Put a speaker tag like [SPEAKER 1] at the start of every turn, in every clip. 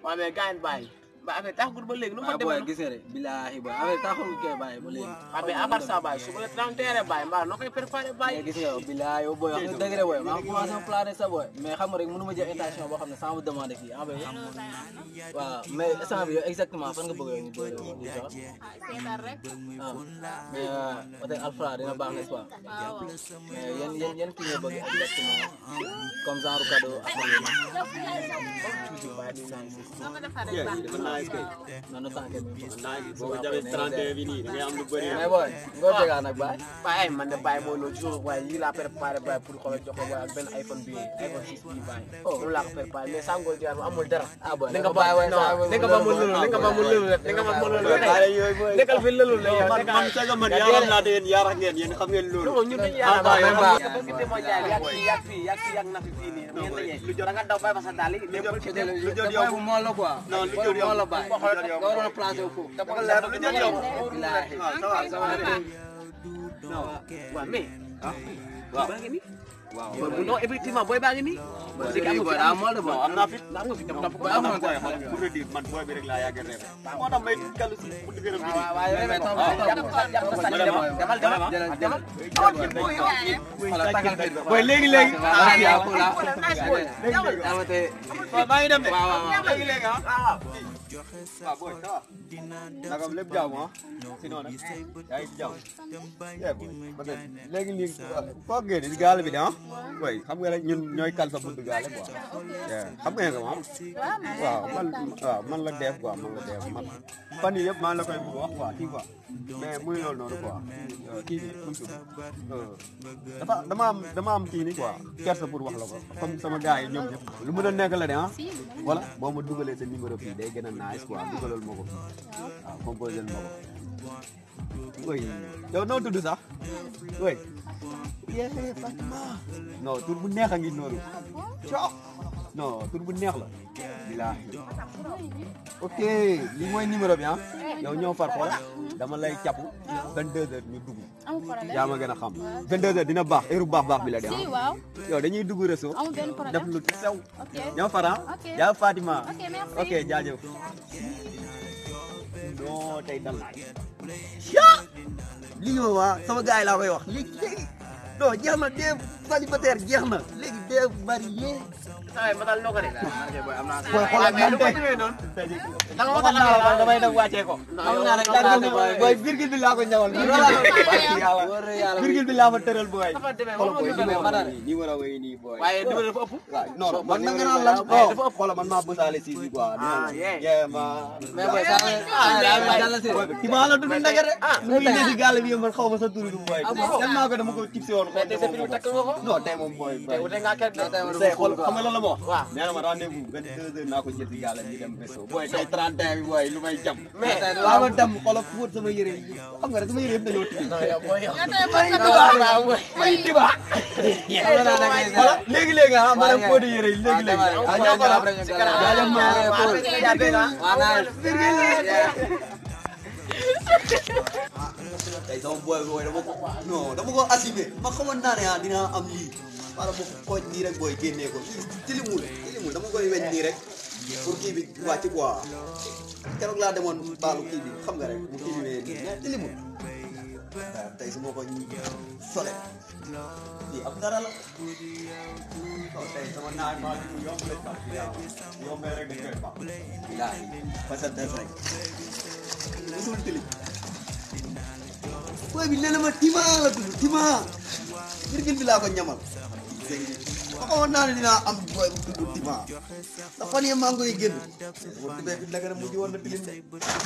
[SPEAKER 1] waaw mais gars yi bàyyi ba affaire taxagul ba léegi nu ma
[SPEAKER 2] waaw booy
[SPEAKER 1] demee
[SPEAKER 2] gis nga de billaahi booy affaire taxul kay bàyyi ba léegi
[SPEAKER 1] waaw mais à part ça bàyyi suba la daan teere bàyyi mbaa noo koy préparé
[SPEAKER 2] mais
[SPEAKER 1] bàyyi
[SPEAKER 2] gis nga yow billaahi yow booy wax nga dëgg de booy maa ngi commencé plané sa booy mais xam nga rek mënu ma jël intention boo xam ne sans vous demander kii en fait waaw mais instant bi yow exactement fan nga bëgg yow ñu bëri woon di jox
[SPEAKER 3] seetal rek
[SPEAKER 2] ah mais peut-être Alfra dina baax n'est-ce pas
[SPEAKER 3] waaw
[SPEAKER 2] mais yan yan yan kii nga bëgg exactement comme genre cadeau ak yooyu
[SPEAKER 3] soo ko defar rek baax
[SPEAKER 4] dafa nice kay.
[SPEAKER 2] non non tant que
[SPEAKER 4] nice boo ko jàppee 31 bi nii da ngay am lu bëri.
[SPEAKER 2] mais booy ngoo tegaa nag baay
[SPEAKER 1] bàyyi ay man de bàyyi mooy loolu toujours waaye yii laa préparé bàyyi pour xoolal jox ko bàyyi ak benn iPhone bi iPhone 6 bii bàyyi moom laa ko préparé mais sàngoo jaar amul dara
[SPEAKER 2] ah booy
[SPEAKER 1] li nga ba
[SPEAKER 2] waay
[SPEAKER 1] non li nga ba mu lëlu li nga ba mu lëlu rek li nga ba mu lëlu rek nekkal fi lëlu la yow
[SPEAKER 4] man man c'est que man yaaram naa te yéen yaarax ngeen yéen xam ngeen loolu.
[SPEAKER 1] non ñun duñu
[SPEAKER 4] Ah,
[SPEAKER 1] yaakaar
[SPEAKER 4] bàyyi,
[SPEAKER 1] baax
[SPEAKER 4] bàyyi.
[SPEAKER 1] parce que bëgg moo jaay yàgg fii yàgg fii yàgg fii yàgg na fi fii nii ngeen dajee lu jot da nga daw bàyyi fa sa daal yi
[SPEAKER 4] lu jot
[SPEAKER 2] te
[SPEAKER 4] lu jot yow
[SPEAKER 2] booy bu moo la quoi
[SPEAKER 4] non lu
[SPEAKER 2] booy
[SPEAKER 4] jot
[SPEAKER 2] bu
[SPEAKER 4] yow
[SPEAKER 2] moo la bàyyi
[SPEAKER 4] lu jot yow
[SPEAKER 2] nga waroon a placé wu foofu
[SPEAKER 1] dafa leer lu jot yow
[SPEAKER 2] billaahi
[SPEAKER 4] ah ça va ça va
[SPEAKER 1] non waaw mais
[SPEAKER 4] waaw
[SPEAKER 1] baa ngi nii
[SPEAKER 4] waaw
[SPEAKER 1] non effectivement booy baa ngi nii
[SPEAKER 2] léegi am booy daa moo la
[SPEAKER 4] non
[SPEAKER 2] booy
[SPEAKER 4] am naa fit
[SPEAKER 1] am nga fi dem topp ko
[SPEAKER 4] booy am na booy xool pour te dire man booy bi rek laa yàgg a rêvé moo tax may kalu si pour gërëm bi
[SPEAKER 1] waaw waaw yow
[SPEAKER 2] mais
[SPEAKER 1] topp
[SPEAKER 2] topp
[SPEAKER 1] ko
[SPEAKER 2] topp
[SPEAKER 1] jàpp ko sàcc demal demal demal
[SPEAKER 2] jëlal
[SPEAKER 1] demal
[SPEAKER 2] xoolal takkal fii
[SPEAKER 4] booy léegi léegi
[SPEAKER 2] ah yaa ko la
[SPEAKER 4] léegi
[SPEAKER 2] amate
[SPEAKER 4] waaw maa ngi dem de
[SPEAKER 2] waaw waaw waaw
[SPEAKER 4] léegi léegi ah waaw booy ça va naka lépp jàmm ah sinon nag yaa ngi ci jàmm yeah boy parce que léegi nii foo génne si gaal bi de ah boy xam nga rek ñun ñooy kal sa buntu gaale quoi yeah xam nga nga moom waaw man waaw man la def quoi man la def man fan yii yëpp maa la koy bëgg wax quoi kii quoi mais muy loolu noonu quoi kii bi muy tudd dafa dama am dama am kii ni quoi kersa pour wax la ko comme sama gars yi ñoom ñëpp lu mën a nekk la de ah voilà boo ma dugalee sa numéro fii day gën a nice quoi dugalal ma ko waaw composé ma ko oui yow noo tudd sax oui yee Fatima non tur bu neex a ngi noonu coo non tur bu neex la bilaahi ok lii mooy numéro bi ah yow ñëw far xool dama lay capp 22 heures ñu dugg
[SPEAKER 3] amul problème
[SPEAKER 4] yaa ma gën a xam 22 heures dina baax heure bu baax baax bi la de
[SPEAKER 3] si
[SPEAKER 4] ah
[SPEAKER 3] waaw
[SPEAKER 4] yow dañuy dugg réseau
[SPEAKER 3] amul benn
[SPEAKER 4] def
[SPEAKER 3] problème
[SPEAKER 4] lu sew
[SPEAKER 3] ok
[SPEAKER 4] ñëw far ah
[SPEAKER 3] Ok.
[SPEAKER 4] yaa Fatima
[SPEAKER 3] ok merci
[SPEAKER 4] ok jaajëf non tey dal naa lii ma waa sama gars yi laa koy wax léegi léegi non jeex na dee célibataire jeex na léegi dee marié
[SPEAKER 1] ay ma dal noo ko de
[SPEAKER 4] booy xoolal man tey
[SPEAKER 1] da nga
[SPEAKER 4] waxoon naa la man damay dem wàccee ko
[SPEAKER 2] xam naa rek
[SPEAKER 4] xam naa booy booy virgule bi laa ko ñawal barki yàlla
[SPEAKER 2] wóor na yàlla
[SPEAKER 4] virgule bi laa fa tëral booy
[SPEAKER 1] dafa demee
[SPEAKER 4] xoolal booy
[SPEAKER 1] moom
[SPEAKER 4] numéro
[SPEAKER 2] ma dara.
[SPEAKER 4] yi numéro yi nii booy
[SPEAKER 1] waaye numéro dafa ëpp
[SPEAKER 4] waaw non man na nga naan lan
[SPEAKER 1] dafa ëpp.
[SPEAKER 4] xoolal man maa bësaale si bi quoi
[SPEAKER 1] Ah, yeah.
[SPEAKER 4] yeah ma
[SPEAKER 2] mais booy saa ah daa mel dal la si
[SPEAKER 4] ti maa la dund ndege de
[SPEAKER 1] ah,
[SPEAKER 4] lu muy ne si gàll bi man xaw ma sa turu du booy tellement que dama ko tipsé woon
[SPEAKER 1] mais tey sa prix takk nga ko
[SPEAKER 4] non tey moom booy
[SPEAKER 1] tey wute nga kenn de
[SPEAKER 4] tey xool xam nga lan la ma wax
[SPEAKER 1] waaw
[SPEAKER 4] nee na ma rendez-vous vingt deux heures naa ko jël si gàll ñu dem beso booy tey 31 bi booy lu may jam
[SPEAKER 1] mais
[SPEAKER 4] laa ma dem xoolal fóot sama yére yi xam nga rek sama yére yëpp dañoo tilim
[SPEAKER 1] yow booy yow
[SPEAKER 3] nga tey mën nga
[SPEAKER 1] waaw
[SPEAKER 3] doon
[SPEAKER 1] waaw
[SPEAKER 4] may tiba voilà léegi léegi ah ma dem fóot yére yi léegi léegi ah ñoo ko la jaajëf ma
[SPEAKER 2] waa naa
[SPEAKER 4] tey sama booy booy dama ko non dama ko assumé ma xamoon naa ne ah dinaa am lii wala ma ko xooj nii rek booy génnee ko lii tilimul tilimul dama koy weñ nii rek pour kii bi wàcc quoi keroog laa demoon baalu kii bi xam nga rek mu kii bi nii mais tilimul waaw tey su ma ko sole lii am dara la non tey sama naaj maa ngi yomb lañ baax yombee rek dañ koy baax bilaahi parce que des rek musul tilim booy bi nee na ma tima la tudd tima virgule bi laa ko ñamal ma xamoon naa ne dinaa am booy bu tudd tima ndax fan yii maa ngi koy génn boo tibee bi naka ne mujj woon na tilim de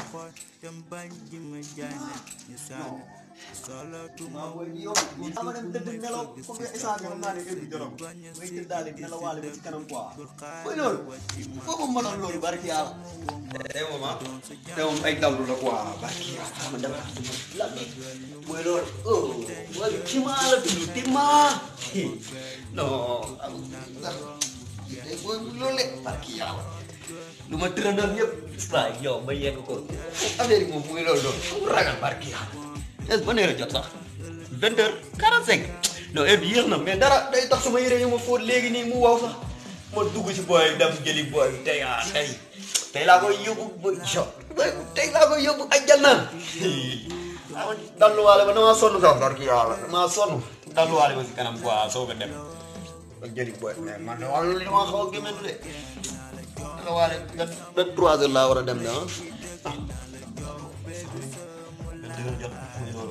[SPEAKER 4] non booy bi yow dama dem tëdd nelaw comme que instant bi xam naa ne heure bi jorog may tëdd daal di nelawaale ba ci kanam quoi booy loolu foofu ma mënoon loolu barki yàlla tey moom ah tey moom ay dawlu la quoi barki yàlla ma dama la mooy loolu oh booy bi tima la tudd tima non tey booy bi loolu de barki yàlla lu ma tërëndoon yëpp waaye yow ma yegg ko affaire yi moom muy loolu loolu mu ragal barki yàlla est-ce que ban heure a jot sax vingt heures quarante cinq non heure bi yéex na mais dara day tax suma yére yi ma fóot léegi nii mu wow sax ma dugg si booy dem jëli booy bi tey ah tey tey laa koy yóbbu ba shot tey laa koy yóbbu àjjana ah dalluwaale ba damaa sonn sax barki yàlla damaa sonn dalluwaale ba si kanam quoi soo ko dem ba jëli boy mais man de wàllu li ma xaw a gémmentu de dalluwaale vingt vingt trois heures laa war a dem de ah ah vingt heures jot muy loolu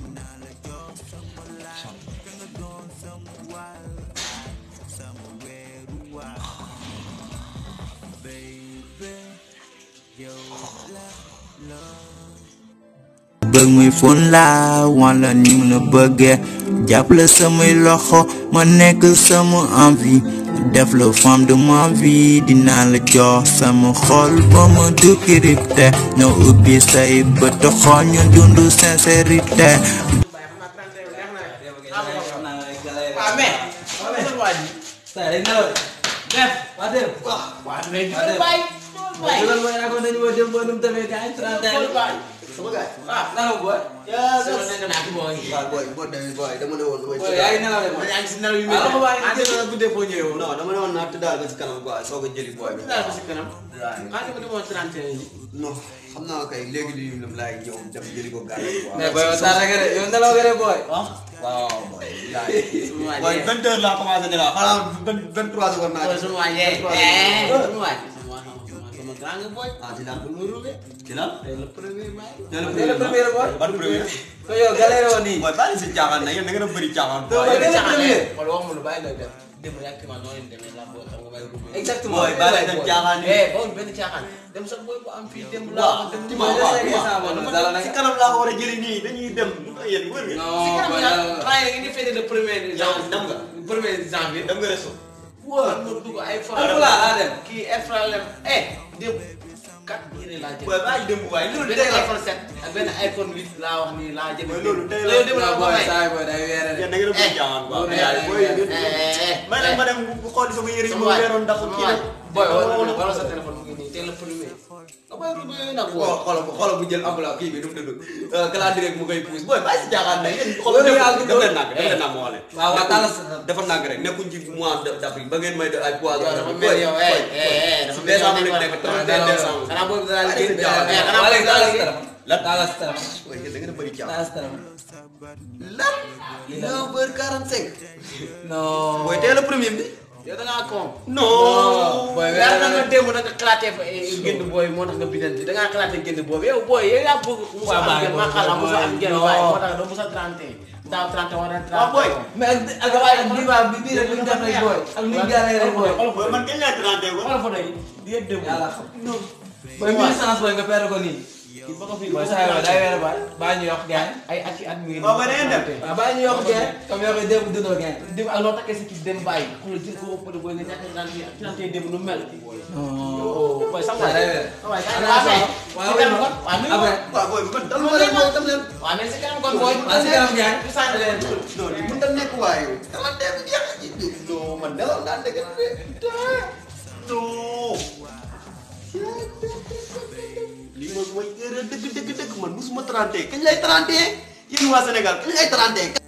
[SPEAKER 5] bëgg muy fon laa wala ni mu la bëggee jàppale samay loxo ma nekk sama envie def la femme de ma vie dinaa la jox sama xol ba ma du crypté ñoo ubbi say bët xool ñu dund sincérité
[SPEAKER 2] waaw mais waaw mais waa ji saa yi nelaw de def waa dem waa mais
[SPEAKER 1] Loolu bàyyi loolu bàyyi.
[SPEAKER 2] loolu mooy raconté ñu ma dem ba nu mu demee gars yi 31
[SPEAKER 1] Loolu bàyyi.
[SPEAKER 4] sama gars
[SPEAKER 2] ah nelaw booy
[SPEAKER 1] Sama nekk naa ci booy.
[SPEAKER 4] waaw booy boo demee booy dama ne woon damay
[SPEAKER 2] booy yaa ngi nelaw de
[SPEAKER 1] Man
[SPEAKER 2] booy
[SPEAKER 1] yaa ngi si nelaw yu
[SPEAKER 2] ah
[SPEAKER 1] métti.
[SPEAKER 2] waa ngi
[SPEAKER 1] Ah,
[SPEAKER 2] jël na guddee foo ñëwee woon
[SPEAKER 4] non dama ne woon naa tëddaal ba si kanam quoi soo ko jëli booy bi
[SPEAKER 1] daal ko si kanam.
[SPEAKER 4] waaw
[SPEAKER 1] Ah, dama demoon 31 yi.
[SPEAKER 4] non xam naa kay léegi lii lam laay ñëw dem jëli ko gàllankoor quoi.
[SPEAKER 2] mais booy yow saa nga de yow nelaw nga de booy
[SPEAKER 4] ah waaw booy.
[SPEAKER 1] waa
[SPEAKER 4] booy
[SPEAKER 1] jee.
[SPEAKER 4] vingt heures laa commencé ne la xanaa vingt vingt trois heures war naa
[SPEAKER 1] Booy
[SPEAKER 4] ci.
[SPEAKER 1] sunu waa jee. Eh, sunu waa jee. Sama waa- sama- sama grand nga booy.
[SPEAKER 4] ah ci lan ci lan.
[SPEAKER 1] Tey le premier mai.
[SPEAKER 4] tey la
[SPEAKER 2] tey la premier booy.
[SPEAKER 4] ban premier.
[SPEAKER 2] ko yow galère woon nii
[SPEAKER 4] booy bàyyi si caaxaan na yéen da ngeen a bëri caaxaan.
[SPEAKER 2] Doo
[SPEAKER 4] booy.
[SPEAKER 2] bëri
[SPEAKER 1] Caaxaan,
[SPEAKER 2] premier.
[SPEAKER 1] eh, wala waxuma lu bàyyi lay def. Démb rek ma noonu leen demee laa booy xam nga may ruubee.
[SPEAKER 2] exactement
[SPEAKER 4] booy bàyyi leen caaxaan yi.
[SPEAKER 1] Eh, booy benn caaxaan. Dem sax booy bu am fii démb laa
[SPEAKER 4] waaw
[SPEAKER 1] wax dem
[SPEAKER 4] ci
[SPEAKER 1] ma
[SPEAKER 4] ma
[SPEAKER 2] Booy
[SPEAKER 4] waaw
[SPEAKER 2] des na
[SPEAKER 4] waaw.
[SPEAKER 2] instant boobu dara
[SPEAKER 4] si
[SPEAKER 2] nag
[SPEAKER 4] kanam laa ko war a jëli nii dañuy dem yéen wër nga.
[SPEAKER 1] si
[SPEAKER 2] non
[SPEAKER 1] kanam
[SPEAKER 2] booy
[SPEAKER 1] daal
[SPEAKER 2] nelaw
[SPEAKER 1] temps yii ngeen di fêté le premier
[SPEAKER 4] Yow
[SPEAKER 1] janvier.
[SPEAKER 4] dem nga.
[SPEAKER 1] premier janvier.
[SPEAKER 4] dem nga resto.
[SPEAKER 1] man ma dugg ay
[SPEAKER 2] Alpha laa dem.
[SPEAKER 1] kii Efralem eh démb quatre yére laa jënd.
[SPEAKER 4] booy bàyyi dem waaye loolu
[SPEAKER 1] benn
[SPEAKER 4] tey la.
[SPEAKER 1] iPhone 7 ak benn iPhone 8 laa wax nii laa jënd.
[SPEAKER 4] Mooy loolu tey la.
[SPEAKER 1] loolu démb la
[SPEAKER 2] non
[SPEAKER 1] ko
[SPEAKER 2] booy
[SPEAKER 1] may.
[SPEAKER 2] saa yi booy day weere de
[SPEAKER 4] yéen da ngeen a bëri caaxaan quoi.
[SPEAKER 2] Loolu
[SPEAKER 4] mais
[SPEAKER 2] yàlla
[SPEAKER 4] booy
[SPEAKER 2] yàlla.
[SPEAKER 4] yi
[SPEAKER 1] eh eh
[SPEAKER 4] may leen ma dem bu xooli sama yére yi
[SPEAKER 1] sama
[SPEAKER 4] ma
[SPEAKER 1] waay
[SPEAKER 4] weeroon ndax
[SPEAKER 1] sama
[SPEAKER 4] kii
[SPEAKER 1] waay.
[SPEAKER 4] nag.
[SPEAKER 1] booy wala wala sa téléphone mu ngi nii teel a premier. nga booy rubé yooyu nag
[SPEAKER 4] xool xoolal xoolal bu jël enveloppe kii bi nu mu tudd calendrier bi mu koy pousse booy bàyyi si caaxaan na yéen xoolal
[SPEAKER 2] Loolu
[SPEAKER 4] def
[SPEAKER 2] yàlla
[SPEAKER 4] def leen nànk def leen nànk ma wax leen.
[SPEAKER 2] waaw waaw tàllal sa
[SPEAKER 4] dafa nànk rek nekkuñ ci mois de d'avril ba ngeen may def ay poids.
[SPEAKER 1] yow dafa mel yow eh eh dafa
[SPEAKER 4] si
[SPEAKER 1] mel yow
[SPEAKER 4] décembre lañ nekk 31 décembre.
[SPEAKER 1] xanaa booy bi danaa
[SPEAKER 4] Bàyyi
[SPEAKER 1] liggéey
[SPEAKER 4] si jaaxal.
[SPEAKER 1] eh xanaa
[SPEAKER 2] waa
[SPEAKER 1] booy
[SPEAKER 2] léegi
[SPEAKER 1] bi danaa
[SPEAKER 2] tàllal sa
[SPEAKER 1] liggéey
[SPEAKER 2] téléphone
[SPEAKER 4] Lan?
[SPEAKER 2] tàllal sa téléphone
[SPEAKER 4] Booy yéen da ngeen a bëri caaxaan.
[SPEAKER 2] tàllal sa téléphone
[SPEAKER 4] lan. 9h45.
[SPEAKER 2] non
[SPEAKER 4] booy teel a premier bi.
[SPEAKER 1] yow da ngaa con.
[SPEAKER 4] non.
[SPEAKER 2] booy
[SPEAKER 1] weer na nga démb nag nga xalaatee fa génn booy moo tax nga biddanti da ngaa xalaatee génn boobu yow booy yow yaa bëgg musa
[SPEAKER 2] Waaw,
[SPEAKER 1] am
[SPEAKER 2] bàyyi
[SPEAKER 1] génn
[SPEAKER 2] booy,
[SPEAKER 1] maa xalaat musa am génn
[SPEAKER 2] non.
[SPEAKER 1] waaye moo tax doo musa 31 daaw 31 wala 31
[SPEAKER 4] waaw booy.
[SPEAKER 2] mais ak ak ak bii baa bi bii rek lu ñu def rek booy ak lu ñu garee rek booy
[SPEAKER 4] booy man kañ laay 31
[SPEAKER 1] xoolal photo yi di yëpp démb
[SPEAKER 2] yàlla xam booy mille chance booy nga perdre ko nii
[SPEAKER 1] kii ba ko fi
[SPEAKER 2] booy saa yoo day weer baay baa ñu yokk gaay
[SPEAKER 1] ay at yi at mi ngi
[SPEAKER 4] waaw ba da ngeen dem.
[SPEAKER 2] waaw baa ñu yokk gaay comme yow koy démb dundoo gaay
[SPEAKER 1] démb ak loo takkee si kii dem bàyyi xoolal jël ko ëppale booy nga ñàkk naan fii ak naan démb nu mel
[SPEAKER 2] non
[SPEAKER 1] booy sax
[SPEAKER 2] saa day weer
[SPEAKER 1] waay
[SPEAKER 2] Xanaa
[SPEAKER 1] waaw
[SPEAKER 2] waaw
[SPEAKER 1] si kanam kon waaw nuyu
[SPEAKER 2] après
[SPEAKER 4] waaw booy man dal ma leen booy dem leen.
[SPEAKER 1] waaw mais si kanam kon booy
[SPEAKER 2] waaw si kanam gaay
[SPEAKER 1] du sànni leen
[SPEAKER 4] non li mënut a nekk waaye. dama dem jeex non man nelaw naa dëgg de. non. lii mooy mooy erreur dëgg dëgg dëgg man musuma 31 kañ lay 31 yéen waa Sénégal kañ lay 31.